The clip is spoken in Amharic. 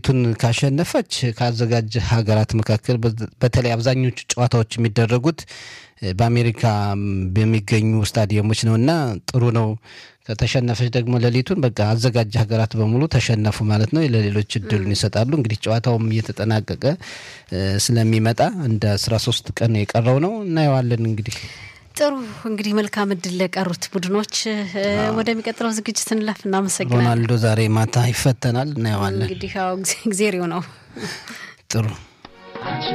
ሌሊቱን ካሸነፈች ከአዘጋጅ ሀገራት መካከል በተለይ አብዛኞቹ ጨዋታዎች የሚደረጉት በአሜሪካ በሚገኙ ስታዲየሞች ነው እና ጥሩ ነው። ከተሸነፈች ደግሞ ሌሊቱን በቃ አዘጋጅ ሀገራት በሙሉ ተሸነፉ ማለት ነው። ለሌሎች እድሉን ይሰጣሉ። እንግዲህ ጨዋታውም እየተጠናቀቀ ስለሚመጣ እንደ አስራ ሶስት ቀን የቀረው ነው እናየዋለን እንግዲህ ጥሩ እንግዲህ መልካም እድል ለቀሩት ቡድኖች። ወደሚቀጥለው ዝግጅት እንለፍ። እናመሰግናለን። ሮናልዶ ዛሬ ማታ ይፈተናል፣ እናየዋለን። እንግዲህ ጊዜሪው ነው። ጥሩ